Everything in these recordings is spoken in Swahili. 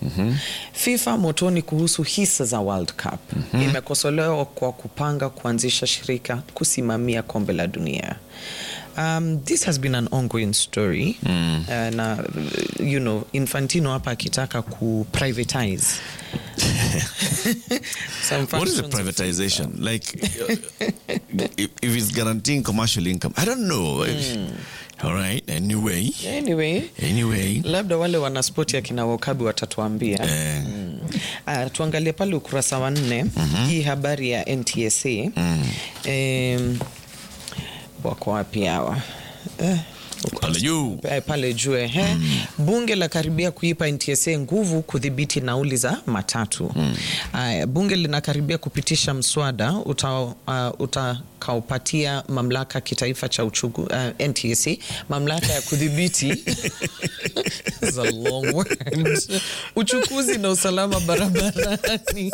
FIFA motoni kuhusu hisa za World Cup imekosolewa kwa kupanga kuanzisha shirika kusimamia kombe la dunia. Um, this has been an ongoing story uh, na you know Infantino hapa akitaka ku privatize some What is the functions of privatization? Like, if, if it's guaranteeing commercial income, I don't know. All right. Anyway, Anyway, anyway. labda wale wanaspoti akina Wakabi watatuambia. Eh, Ah, tuangalie pale ukurasa wa nne hii habari ya NTSA Em, wako wapi hawa eh, pale juu. Eh, pale juu ehe. Bunge la karibia kuipa NTSA nguvu kudhibiti nauli za matatu. Aya, bunge linakaribia kupitisha mswada uta, uh, utakaopatia mamlaka kitaifa cha uchugu, uh, NTSA mamlaka ya kudhibiti It's a long word. uchukuzi na usalama barabarani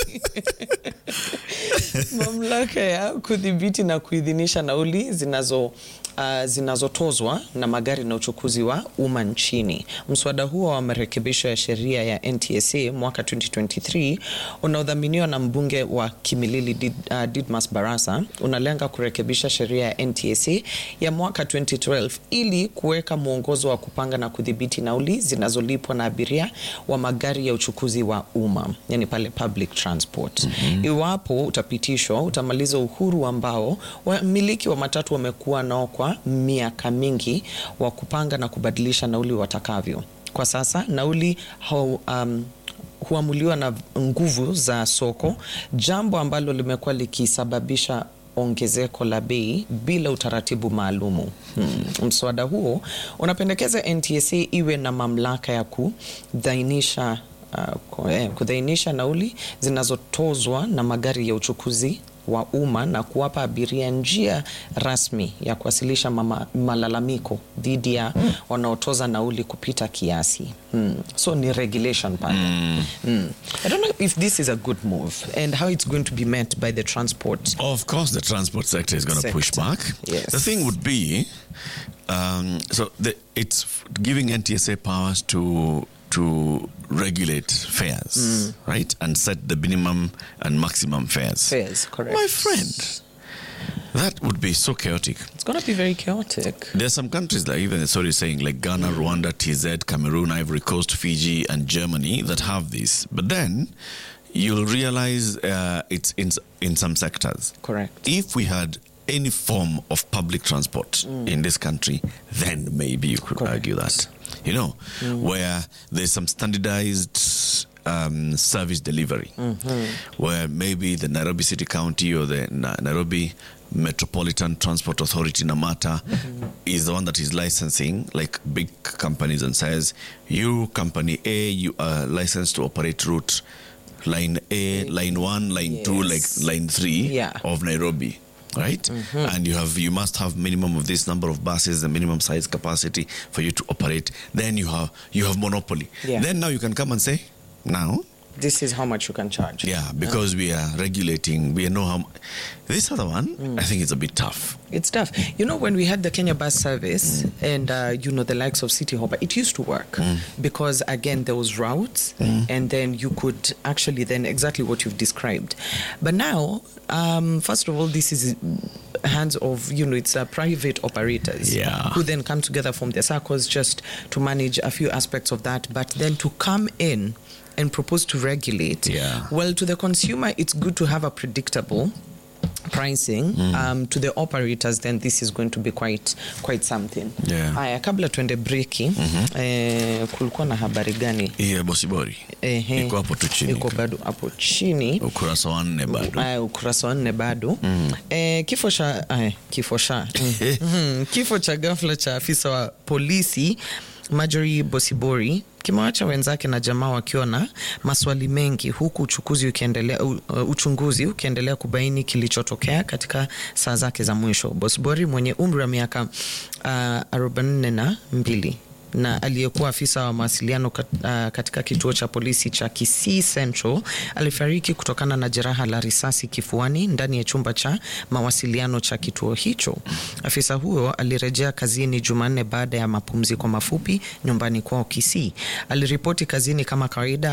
mamlaka ya kudhibiti na kuidhinisha nauli zinazo uh, zinazotozwa na magari na uchukuzi wa umma nchini. Mswada huo wa marekebisho ya sheria ya NTSA mwaka 2023 unaodhaminiwa na mbunge wa Kimilili Did, uh, Didmas Barasa unalenga kurekebisha sheria ya NTSA ya mwaka 2012 ili kuweka mwongozo wa kupanga na kudhibiti nauli zinazolipwa na abiria wa magari ya uchukuzi wa umma, yani pale public transport. Iwapo utapitishwa, utamaliza uhuru ambao wamiliki wa matatu wamekuwa nao kwa miaka mingi wa kupanga na kubadilisha nauli watakavyo. Kwa sasa nauli hau, um, huamuliwa na nguvu za soko, jambo ambalo limekuwa likisababisha ongezeko la bei bila utaratibu maalumu. Hmm. Mswada huo unapendekeza NTSA iwe na mamlaka ya kudhainisha uh, ku- eh, kudhainisha nauli zinazotozwa na magari ya uchukuzi wa umma na kuwapa abiria njia rasmi ya kuwasilisha mama, malalamiko dhidi ya wanaotoza nauli kupita kiasi. Hmm. So ni regulation pale. Hmm. I don't know if this is a good move and how it's going to be met by the transport Of course, the transport sector is going to push Sector. back. Yes. The thing would be, um, so the, it's f- giving NTSA powers to to regulate fares, right, and set the minimum and maximum fares. fares, correct? My friend, that would be so chaotic. It's going to be very chaotic. There are some countries like even sorry saying like Ghana, Rwanda, TZ, Cameroon, Ivory Coast, Fiji, and Germany that have this. But then you'll realize uh, it's in in some sectors. Correct. If we had any form of public transport in this country, then maybe you could Correct. argue that. You know, where there's some standardized um, service delivery, where maybe the Nairobi City County or the Na- Nairobi Metropolitan Transport Authority, NAMATA, is the one that is licensing like big companies and says, you, company A, you are licensed to operate route line A, line one, line two, like Yes. line three Yeah. of Nairobi. Right, and you have you must have minimum of this number of buses, the minimum size capacity for you to operate. Then you have you have monopoly. Yeah. Then now you can come and say, now This is how much you can charge. yeah, because we are regulating, we know how. mu- This other one, I think it's a bit tough. It's tough. You know, when we had the Kenya bus service and, uh, you know, the likes of City Hopper, it used to work because, again, there was routes and then you could actually then exactly what you've described. But now, um, first of all, this is hands of, you know, it's uh, private operators Yeah. who then come together from their circles just to manage a few aspects of that. But then to come in and propose to regulate, Yeah. well, to the consumer, it's good to have a predictable pricing um, to the operators then this is going to be quite quite something Yeah. haya kabla tuende breki eh, kulikuwa na habari gani Iye bosibori Ehe. iko hapo tu chini, iko bado hapo chini ukurasa wa nne bado. Aya, ukurasa wa nne bado eh, kifo cha aya, kifo cha mm. Mhm. kifo cha ghafla cha afisa wa polisi Marjorie Bosibori kimewacha wenzake na jamaa wakiwa na maswali mengi huku uchukuzi ukiendelea, u- uh, uchunguzi ukiendelea kubaini kilichotokea katika saa zake za mwisho. Bosibori mwenye umri wa miaka uh, arobaini na mbili na aliyekuwa afisa wa mawasiliano kat, uh, katika kituo cha polisi cha Kisii Central alifariki kutokana na jeraha la risasi kifuani ndani ya chumba cha mawasiliano cha kituo hicho. Afisa huyo alirejea kazini Jumanne baada ya mapumziko mafupi nyumbani kwao Kisii. Aliripoti kazini kama kawaida